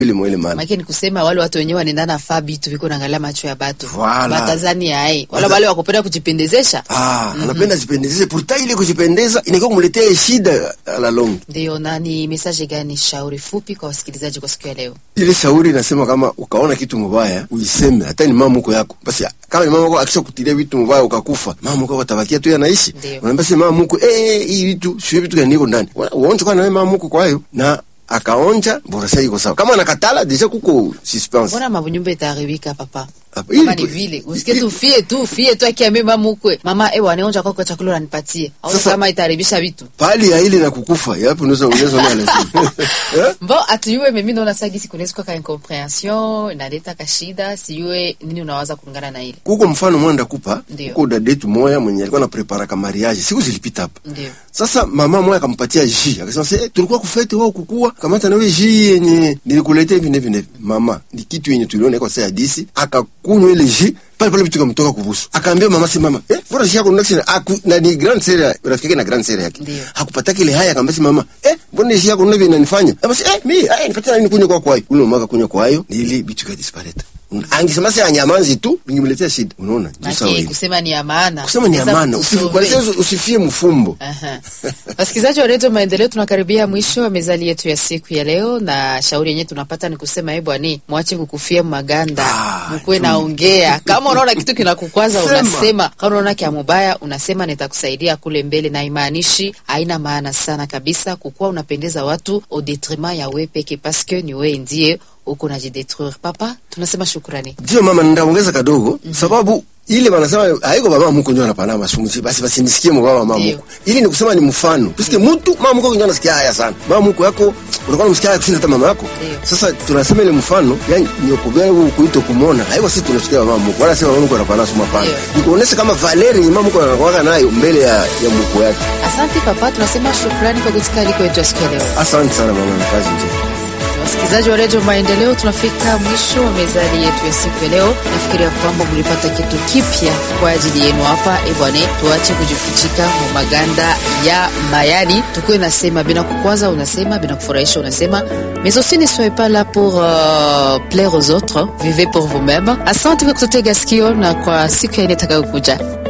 ile mwele maana Maana ni kusema wale watu wenyewe wanaendana faa bitu viko naangalia macho ya batu. Voilà. Batazani hai. Wala Bata- wale wakupenda kujipendezesha. ah anapenda jipendezeshe pourtant ile kujipendeza inakuwa kumletea shida a la longue Ndio, na ni message gani shauri fupi kwa wasikilizaji kwa siku ya leo? ile shauri inasema kama ukaona kitu mubaya uiseme, hata ni mama mko yako basi. Kama ni mama mko akisha kutilia vitu mubaya ukakufa, mama mko atabakia tu yanaishi, Ndio. unaambia sema mama mko eh, hii vitu sio vitu gani niko ndani, uonje kwa na wewe mama mko kwa hiyo na akaonja bora sasa iko sawa. Kama anakatala deja kuko suspense Mbona mabunyumba itaharibika papa? Hapa, Kama ili- ni vile, usikie tu fie tu fie tu akiambia mama mkwe, mama eh wanaonja kwako chakula unanipatie. Au Sasa- kama itaharibisha vitu. pali ya ile na kukufa yapo, unaweza unaweza ona lakini eh Bon, atuyue mimi naona sasa gisi kunaweza kuwa ka incomprehension, inaleta kashida, sijue nini unawaza kulingana na ile. kuko mfano mwanda kupa Ndio. kuko dadetu moya mwenye alikuwa na prepara ka mariage siku zilipita hapa Ndio. Sasa mama moya akampatia ji akasema sasa, eh, tulikuwa kufete wao kukua, kamata na wewe ji yenye nilikuletea hivi na hivi na hivi. Mama ni kitu yenye tuliona iko sasa hadisi, akakunywa ile ji pale pale, vitu kamtoka kubusu. Akaambia mama, si mama, eh, bora ji yako ndio aku na ni grand sere rafiki yake na grand sere yake. Ndio. Hakupata kile haya, akamwambia si mama, eh, mbona ji yako ndio inanifanya? Basi eh, mimi eh, nipatie nini kunywa kwa kwayo. Ule mama akakunywa kwayo, ni ile vitu ka disparate. Angesema sasa anyamanzi tu, ningemletea shida. Unaona? Juu sawa Maki hivi. kusema ni ya maana. Kusema ni Sasa amana, usifi- tusove. kwa sababu usifie mfumbo. Aha. Wasikilizaji wa redio Maendeleo, tunakaribia mwisho wa mezali yetu ya siku ya leo, na shauri yenyewe tunapata ni kusema eh, bwani, mwache kukufia maganda, Ah, mkuwe tu. naongea. Kama unaona kitu kinakukwaza Sema. unasema, kama unaona kia mubaya unasema, nitakusaidia kule mbele, na imaanishi haina maana sana kabisa kukuwa unapendeza watu au detriment ya we peke, paske ni we ndiye uko najidetruire. Papa, tunasema shukrani. Ndio mama, ndaongeza kadogo sababu ile wanasema haiko baba mko ndio anapana masunguzi basi basi nisikie mbaba mama Ndio. mko. Ili ni kusema ni mfano. Tusikie mtu mama mko ndio anasikia haya sana. Mama mko yako unakuwa unamsikia haya kushinda hata mama yako. Ndio. Sasa tunasema ile mfano yani ni kubera kuito kumona. Haiko sisi tunasikia mama mko. Wala sema mama mko anapana suma pana. Ndio. Ni kuonesha kama Valerie mama mko anakuwa nayo mbele ya ya mko yake. Asante papa, tunasema shukrani kwa kutika aliko yetu ya siku ya leo. Asante sana mama na kazi njema. Wasikilizaji wa redio Maendeleo, tunafika mwisho wa mezali yetu ya siku ya leo. Nafikiria kwamba mlipata kitu kipya kwa ajili yenu hapa. E bwana, tuache kujifuchika mu maganda ya mayani, tukuwe nasema bina kukwaza, unasema bina kufurahisha, unasema mais aussi ne soyez pas là pour euh, plaire aux autres, vivez pour vous-même. Asante kwa kututega sikio na kwa siku ya ine itakayokuja.